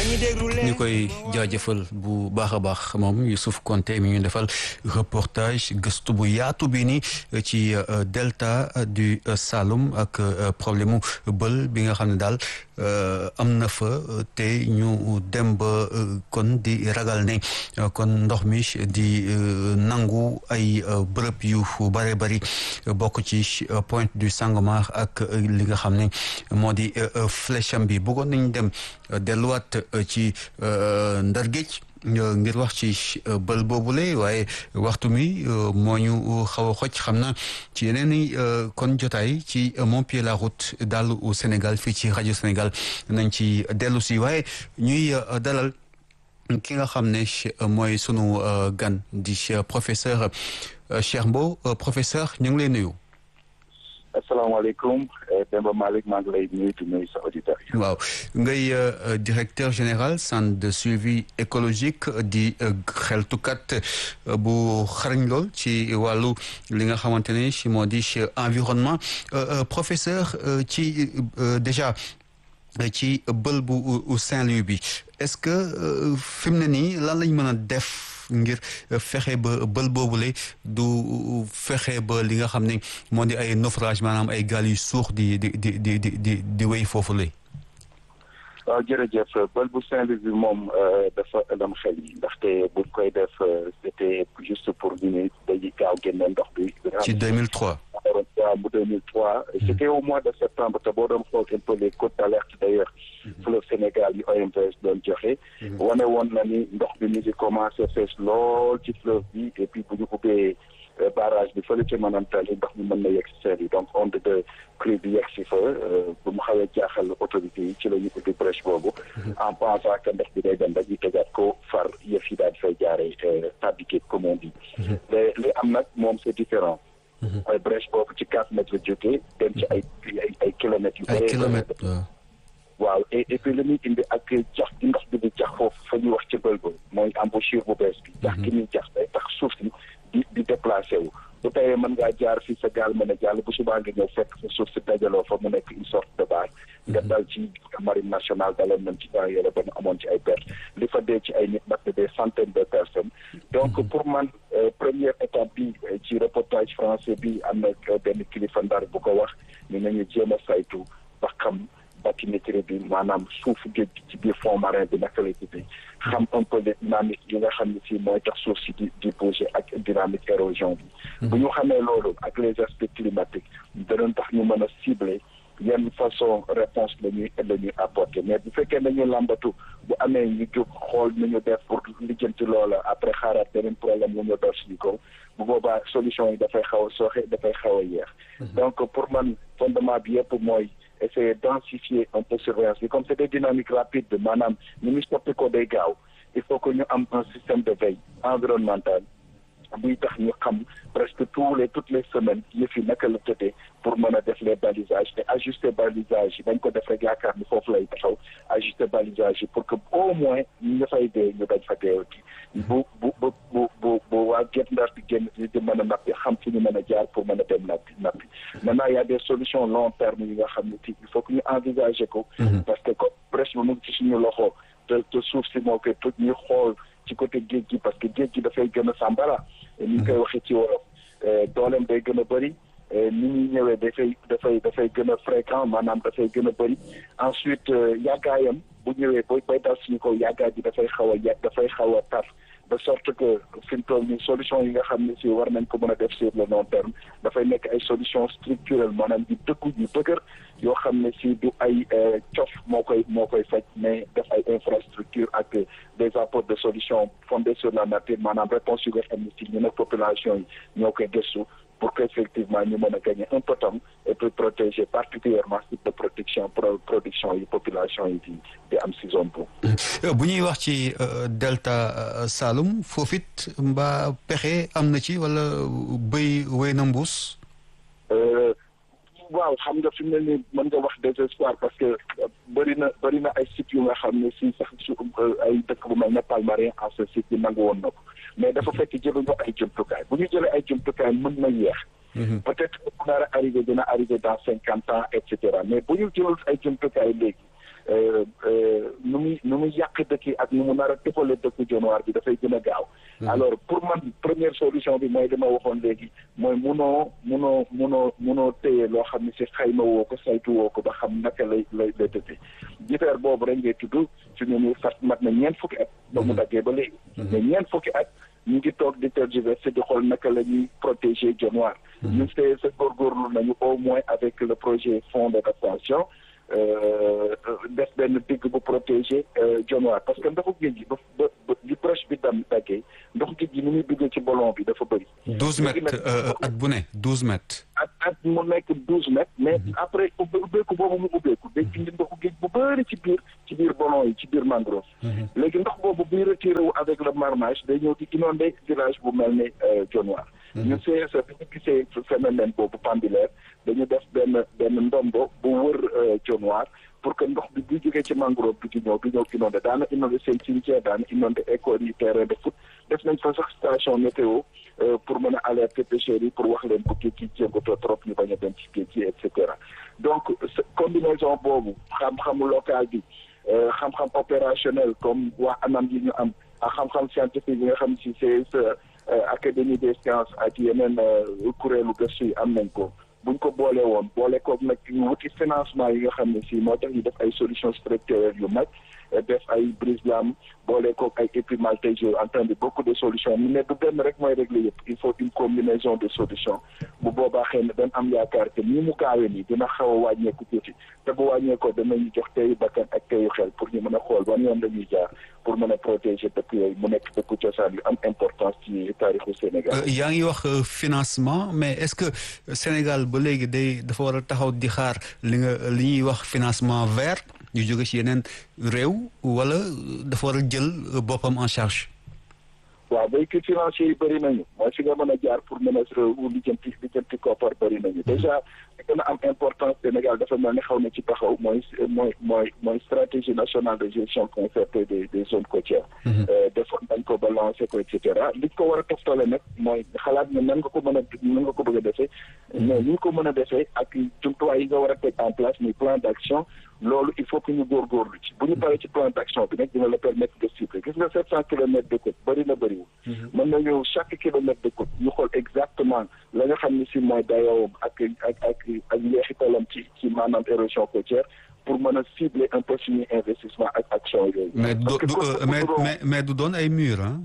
ñu koy jaajëfal bu baax a baax moom Youssouf Konté mi ñu defal reportage gëstu bu yaatu bi ni ci delta du Saloum ak problème mu bël bi nga xam ne daal am na fa te ñu dem ba kon di ragal ne kon ndox mi di nangu ay bërëb yu bare bari bokk ci Pointe du Sangomar ak li nga xam ne moo di flèche bi bëggoon nañ dem delluwaat ci Ndar Géej ngir wax ci bël boobule waaye waxtu mi moo ñu xaw a xoj xam na ci yeneen i kon jotaay ci Mon Pied la Route daal au Sénégal fii ci rajo Sénégal nañ ci dellu si waaye ñuy dalal ki nga xam ne mooy sunu gan di professeur Cheikh Mbow professeur ñu ngi lay nuyu. asalaamaaleykum Demba Malick maa ngi lay nuyu di nuyu sa auditeurs yi. waaw ngay directeur général centre de suivi écologique di xeltukat bu xarañ lool ci wàllu li nga xamante ne si moo di environnement professeur ci déjà ci bël bu Saint-Louis bi est-ce que fi mu ne nii lan lañ mën a def. ngir fexe ba bël boobule du fexe ba li nga xam ne moo di ay naufrage maanaam ay gaal yu suux di di di di di di di wéy foofu lay waaw jërëjëf bël bu Saint-Louis bi moom dafa ëlëm xel yi ndaxte buñ koy def c'était juste pour ñu ne dañuy gaaw génne ndox bi. ci 2003. waaw bu 2003. c'était au mois de septembre te boo doon xool un peu les codes d'alerte d'ailleurs. fleuve Sénégal yi OMVS doon joxe. wane woon na ni ndox bi mi ngi commencé fees lool ci fleuve bi et puis bu ñu ubbee barrage bi fële ci Manantali ndox mi mën na yegg si seen yi donc onde de crue bi yegg si fa bu mu xawee jaaxal autorités yi ci la ñu ubbi brèche boobu. en pensant que ndox bi day dem dañuy tegaat ko far yëf yi daal di fay jaaree tàbbi comme on dit. mais li am nag moom c'est différent. mooy brèche boobu ci quatre mètres la jógee dem ci ay ay ay kilomètres yu ay kilomètres waaw et et puis li muy indi ak jax gi ndox bi di jax foofu fa ñuy wax ci bël ba mooy embouchure bu bees bi jax gi muy jax day tax suuf si di di déplacé wu bu teyee mën ngaa jaar fii sa gaal mën a jàll bu subaa nga ñëw fekk sa suuf si dajaloo fa mu nekk une sorte de base nga dal ci marine nationale daloon nañ ci temps yële ba ñu amoon ci ay perte li fa dee ci ay nit nag des centaines de personnes donc pour man première étape bi ci reportage français bi am na benn kilifa ndar bu ko wax ni nañu jéem a saytu ba xam bathymétrie bi maanaam suufu géej gi ci biir fond marin bi naka lay tuddee xam un peu les dynamiques yi nga xam ne si mooy tax suuf si di di bouger ak dynamique érosion bi bu ñu xamee loolu ak les aspects climatiques danañ tax ñu mën a cibler yenn façon réponse la ñuy la ñuy apporter mais bu fekkee nañu làmbatu bu amee ñu jóg xool nu ñu def pour lijjanti loola après xaaraat beneen problème wu ñu door suñu kaw bu boobaa solution yi dafay xaw a sooxe dafay xaw a yeex donc pour man fondement bi yëpp mooy essayer densifier un peu surveillance bi comme c'est des dynamiques rapides maanaam ñu ngi soppi ko day gaaw il faut que ñu am un système de veille environnementale buy tax ñu xam presque tous les toutes les semaines yëf yi naka la tëddee pour mën a def les balisages te ajuster balisage yi bañ ko def rek yaakaar ni foofu lay taxaw ajuster balisage yi pour que au moins ñu nga fay dee ñu dañ fa deewati bu bu bu bu bu bu waa Guet Ndar di génn di mën a nappi xam fi ñu mën a jaar pour mën a dem nappi nappi maintenant y a des solutions long terme yi nga xam ne ci il faut que ñu envisager ko parce que ko presque mu ngi ci suñu loxo te te suuf si moo koy toj ñuy xool ci côté géej gi parce que géej gi dafay gën a sàmbara ni ñu koy waxee ci wolof dooleem day gën a bëri ni ñuy ñëwee dafay dafay dafay gën a fréquent maanaam dafay gën a bëri ensuite yàggaayam bu ñëwee bay bay dal suñu kaw yàggaay bi dafay xaw a yàgg dafay xaw a tar de sorte que fi mu toll nii solution yi nga xam ne si war nañ ko mën a def sur le long terme dafay nekk ay solution structurelle maanaam di dëkku yu dëgër yoo xam ne si du ay cof moo koy moo koy faj mais def ay infrastructure ak des apports de solutions fondées sur la nature maanaam réponse yu nga xam ne si ñu ne population yi ñoo koy gëstu pour que effectivement ñu mën a gagner un peu temps et puis protéger particulièrement site de protection production yi population yi di di am si zone boobu. bu ñuy wax ci delta Saloum foofu it mbaa pexe am na ci wala bëy wéy na mbuus. waaw xam nga fi mu ne nii mën nga wax désespoir parce que bëri na bëri na ay sites yu nga xam ne si sax su ay dëkk bu mel ne Palmarin en ce site bi nangu woon na ko mais dafa fekk jëluñu ay jumtukaay bu ñu jëlee ay jumtukaay mën na yeex peut-être bu nar a arrivé dina arrivé dans cinquante ans et cetera mais bu ñu jëlul ay jumtukaay léegi nu muy nu muy yàq dëkk yi ak nu mu nar a tëfale dëkku Dionewar bi dafay gën a gaaw. alors pour man première solution bi mooy li ma waxoon léegi mooy munoo munoo munoo munoo téye loo xam ne si xayma woo ko saytu woo ko ba xam naka lay lay lay tëddee. jifeer boobu rek ngay tudd suñu muy fat mat na ñeent fukki at. ba mu daggee ba léegi. mais ñeent fukki at. ñu ngi toog di tergiverser di xool naka la ñuy protéger Dionewar. ñun see sa góorgóorlu nañu au moins avec le projet fonds d'adaptation def benn digg bu protéger Dionewar parce que ndoxu géej gi ba ba li proche bi dam daggee ndoxu géej gi ni muy duggee ci ballon bi dafa bëri. douze mètres at bu ne douze mètres. at at mu nekk douze mètres. mais après ubbeeku boobu mu ubbeeku day indi ndoxu géej bu bëri ci biir ci biir ballon yi ci biir mangrove. léegi ndox boobu buy retiré wu avec le marmage day ñëw di inondé village bu mel ni Dionewar. ñun CSE bi ñu gisee phénomène boobu pendulaire dañu def benn benn ndombo bu wër Dionewar pour que ndox bi buy jógee ci mangrove bi di ñëw di ñëw inondé daana inondé seen cimetière daana inondé école yi terrain de foot def nañ fa sax station météo pour mën a alerter pêcheurs yi pour wax leen bu géej gi jéngatoo trop ñu bañ a dem ci géej gi et cetera donc combinaison boobu xam-xamu local bi xam-xam opérationnel comme waa anam yi ñu am ak xam-xam scientifique yi nga xam si CSE académie des sciences ak yeneen kuréelu gëstu yi am nañ ko buñ ko boolee woon boole koog nag ñu wuti financement yi nga xam ne si moo tax ñu def ay solutions structurelles yu mag def ay brise-lames boole koog ay épimaltais j'ai entendu beaucoup de solutions mu ne du benn rek mooy régler yëpp il faut une combinaison de solutions bu boobaa xëy na dañ am yaakaar que ni mu gaawee nii dina xaw a wàññeeku tuuti te bu wàññeekoo danañu jox teyu bakkan ak teyu xel pour ñu mën a xool ban yoon la ñuy jaar pour mën a protéger dëkk yooyu mu nekk dëkku cosaan yu am importance ci taarixu Sénégal. yaa ngi wax financement mais est-ce que Sénégal ba léegi day dafa war a taxaw di xaar li nga li ñuy wax financement vert ñu jóge ci yeneen réew wala dafa war a jël boppam en charge. waaw véhicule financier yi bëri nañu mooy fi nga mën a jaar pour mën a réew lijjanti lijjanti koppar bëri nañu déjà li gën a am importance Sénégal dafa mel ni xaw na ci taxaw mooy mooy mooy mooy stratégie nationale de gestion concertée des des zones côtières defoon dañ ko ba lancé ko et cetera liñ ko war a toftale nag mooy xalaat ne nan nga ko mën a nan nga ko bëgg a defee mais ni ñu ko mën a defee ak jumtuwaay yi nga war a teg en place muy plan d'action loolu il faut que ñu góorgóorlu ci bu ñu paree ci plan d'action bi nag dina la permettre de cibler gis nga sept cent kilomètres de côte bëri na bëriwul mën nañu chaque kilomètre de côte ñu xool exactement la nga xam ne si mooy dayoowam ak ak ak ak njeexitalam ci ci maanaam érosion côtière pour mën a cibler un peu suñuy investissement ak action yooyu mais du mais mais mais du doon ay mur ah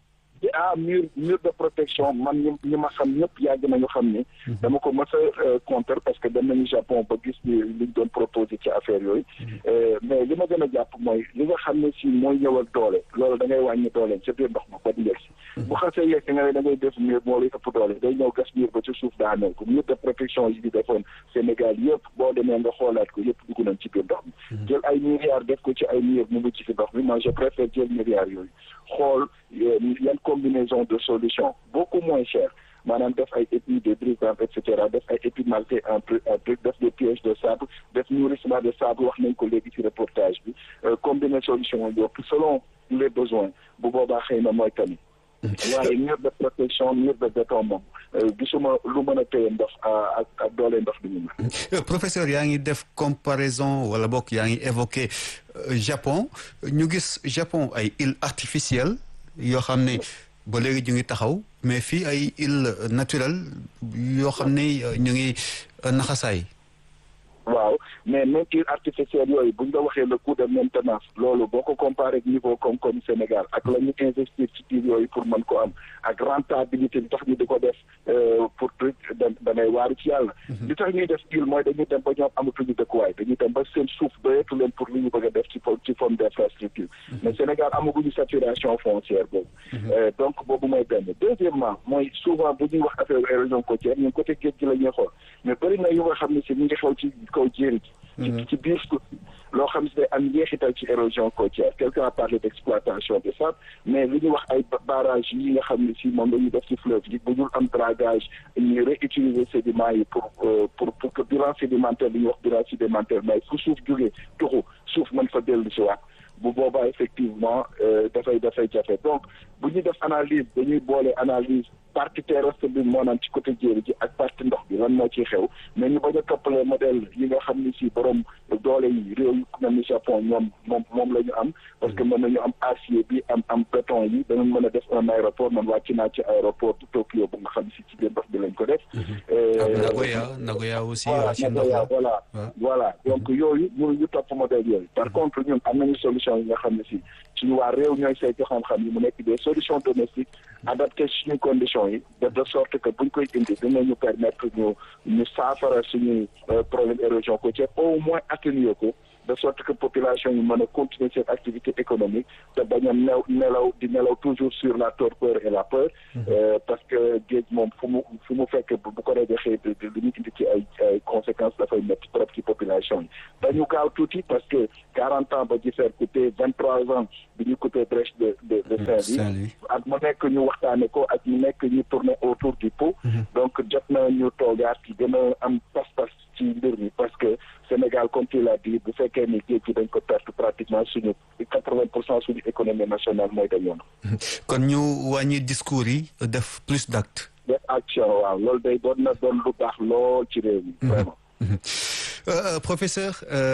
ah mur mur de protection man ñu ñi ma xam ñëpp yàgg nañu xam ni dama ko mës a contre parce que dem nañu Japon ba gis ni liñ doon proposé ci affaire yooyu mais li ma gën a jàpp mooy li nga xam ne si mooy ñëw ak doole loolu da ngay wàññi dooleem ca biir ndox ma ba yegg si bu xasee yegg si nga ne da ngay def mur moo lay ëpp doole day ñëw gas mur ba ci suuf daaneel ko mur de protection yi di defoon Sénégal yëpp boo demee nga xoolaat ko yëpp dugg nañ ci biir ndox mi jël ay milliards def ko ci ay mur mu ngi ci fi ndox mi moi je préfère jël milliards yooyu xool yan combinaison de solutions beaucoup moins cher maanaam def ay épis de brise-lames et cetera def ay épimaltais en brique def des pièges de sable def nourrissement de sable wax nañ ko léegi ci reportage bi combiner solution yëpp selon les besoins bu boobaa xëy na mooy tamit waaye mur de protection mur de béton moom gisuma lu mën a téye ndox ak ak doole ndox bi ñu mën. professeur yaa ngi def comparaison wala bokk yaa ngi évoqué Japon ñu gis Japon ay îles artificielles yoo xam ne ba léegi ñu ngi taxaw mais fii ay îles naturelles yoo xam ne ñu ngi naxasaay. waaw mais même îles artificielles yooyu bu ñu la waxee le coût de maintenance loolu boo ko comparé ak niveau comme comme Sénégal ak la ñu investir ci îles yooyu pour mën ko am ak rentabilité bi tax ñu di ko def pour truc da danay waaru ci yàlla li tax ñuy def île mooy dañuy dem ba ñoom amatuñu dëkkuwaay dañuy dem ba seen suuf doyetu leen pour li ñu bëgg a def ci ci forme d'infrastructure mais Sénégal amaguñu saturation foncière boobu donc boobu mooy benn deuxièmement mooy souvent bu ñuy wax affaire érosion côtière ñun côté géej gi la ñuy xool mais bëri na yu nga xam ne si ñu ngi xew ci kaw jéeri ji ci biir suuf loo xam ne day am njeexital ci érosion côtière quelqu'un a parlé d'exploitation de sable mais li ñuy wax ay barrage yi nga xam ne si moom la ñuy def ci fleuve yi bu dul am dragage ñuy réutiliser sédiments yi pour pour pour que bilan sédimentaire li ñuy wax bilan sédimentaire mais fu suuf jógee tuxu suuf mën fa dellu si waat bu boobaa effectivement dafay dafay jafe donc bu ñuy def analyse dañuy boole analyse partie terrestre bi moo naan ci côté jéeri ji ak partie ndox bi lan moo ciy xew mais ñu bañ a toppalee modèle yi nga xam ni si borom doole yi réew yu mel ni Japon ñoom moom moom la ñu am parce que mën nañu am acier bi am am béton yi danañ mën a def un aéroport man wàcc naa ci aéroport de Tokyo bu nga xam si ci biir ndox bi lañ ko def. Nagoya Nagoya aussi. voilà voilà voilà donc yooyu ñu ñu topp modèle yooyu. par contre ñun am nañu solution yi nga xam ne si suñu waa réew ñooy saytu xam-xam yi mu nekk des solutions domestiques adapté suñu conditions yi de de sorte que buñ koy indi dinañu permettre ñu ñu saafara suñuy problème érosion côtière au moins atténuer ko de sorte que population yi mën a continuer cette activité économique te bañ a new nelaw di nelaw toujours sur la torpeur et la peur parce que géej moom fu mu fu mu fekk bu ko rajaxee li ñu indi ci ay ay conséquences dafay métti trop ci population yi dañu gaaw tuuti parce que quarante ans ba Jifeer coupé vingt trois ans bi ñu coupé brèche de de de Saint-Louis ak mu nekk ñu waxtaane ko ak mu nekk ñu tourner autour du pot donc jot na ñu toogaat ci gën a am pas-pas ci mbir mi parce que Sénégal comme tu l'as dit bu fekkee ni géej gi dañ ko perte pratiquement suñu quatre-vingt pour cent suñu économie nationale mooy dañoon kon ñu wàññi discours yi def plus d'actes def action waaw loolu day doon na doon lu baax lool ci réew mi vraiment professeur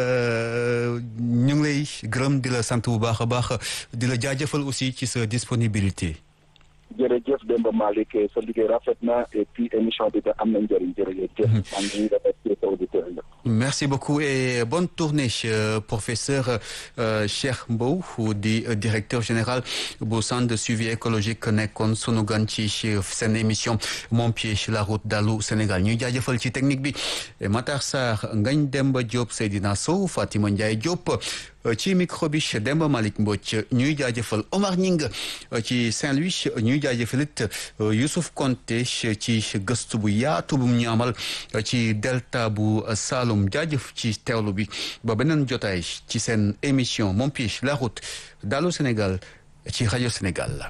ñu ngi lay gërëm di la sant bu baax a baax di la jaajëfal aussi ci sa disponibilité jërëjëf Demba Malick sa liggéey rafet na et puis émission bi da am na njëriñ jërëjëf. maa ngi remercier sa auditeur yi. merci beaucoup et bonne tournée professeur Cheikh Mbow di directeur général bu centre de suivi écologique nekkoon sunu gan ci seen émission Mon pied sur la route Dallu Sénégal ñuy jaajëfal ci technique bi Matar Sarr Ngagne Demba Diop Seydina Sow Fatima Ndiaye Diop. ci micro bi Demba Malick Mbodj ñuy jaajëfal Omar Ñing ci Saint-Louis ñuy jaajëfalit Youssouf Konté ci gëstu bu yaatu bu ñu amal ci delta bu Saloum jaajëf ci teewlu bi ba beneen jotaay ci seen émission Mon pied la route Dallu Sénégal ci rajo Sénégal.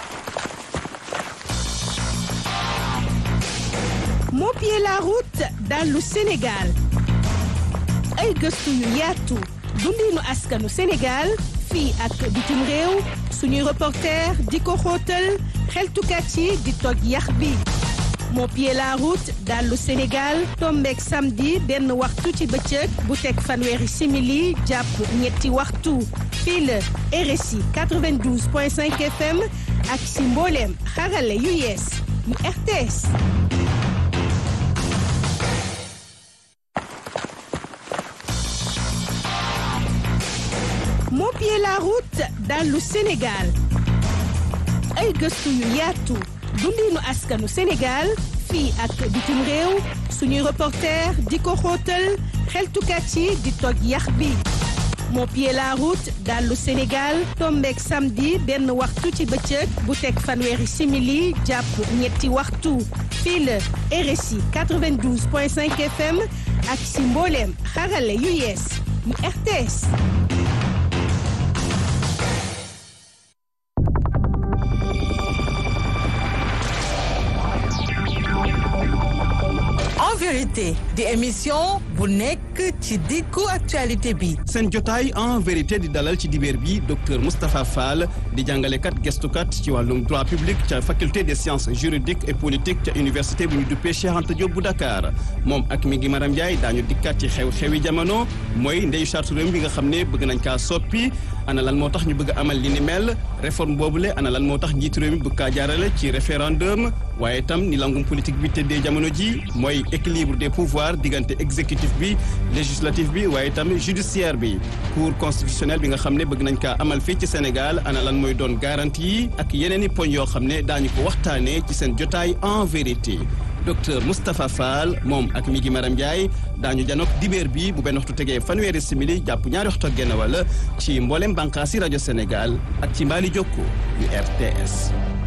Mon pied la route Dallu Sénégal ay gëstu yu yaatu. dundinu askanu Sénégal fii ak bitim réew suñuy reporter di ko xóotal xeltukat yi di toj yax bi Mon pied la route Dallu Sénégal tombeek samedi benn waxtu ci bëccëg bu teg fanweeri simili jàpp ñetti waxtu fii la RSI 92.5 FM ak si mbooleem xarale yu yees yu RTS Mon pied la route Dallu Sénégal ay gëstu yu yaatu dundinu askanu Sénégal fii ak bitim réew suñuy reporter di ko xóotal xeltukat yi di toj yax bi Mon pied la route Dallu Sénégal tombeek samedi benn waxtu ci bëccëg bu teg fanweeri simili jàpp ñetti waxtu fii la RSI 92.5 FM ak si mbooleem xarale yu yees yu RTS en vérité di émission bu nekk ci diggu actualité bi. seen jotaay en vérité di dalal ci dibeer bi docteur Moustapha Fall di jàngalekat gestukat ci wàllum droit public ca faculté des sciences juridiques et politiques ca université bu ñu duppee Cheikh Anta Diop bu Dakar moom ak mi ngi Maram Ndiaye daañu dikkaat ci xew-xewi jamono mooy ndeyu charte réew bi nga xam ne bëgg nañ kaa soppi ana lan moo tax ñu bëgg amal li ni mel réforme boobule ana lan moo tax njiitu réew mi bëgg kaa jaarale ci référendum waaye itam ni langum politique bi tëddee jamono ji mooy équilibre des pouvoirs diggante exécutif bi législatif bi waaye itam judiciaire bi cour constitutionnelle bi nga xam ne bëgg nañ kaa amal fii ci Sénégal ana lan mooy doon garantie yi ak yeneen i poñ yoo xam ne daañu ko waxtaanee ci seen jotaay en vérité docteur Moustapha Fall moom ak mi gi Maram Ndiaye daañu janook dibeer bi bu benn waxtu tegee fanweeri simili jàpp ñaari waxtu ak genn wala ci mboolem bànqaasi rajo Sénégal ak ci mbaali jokko yu RTS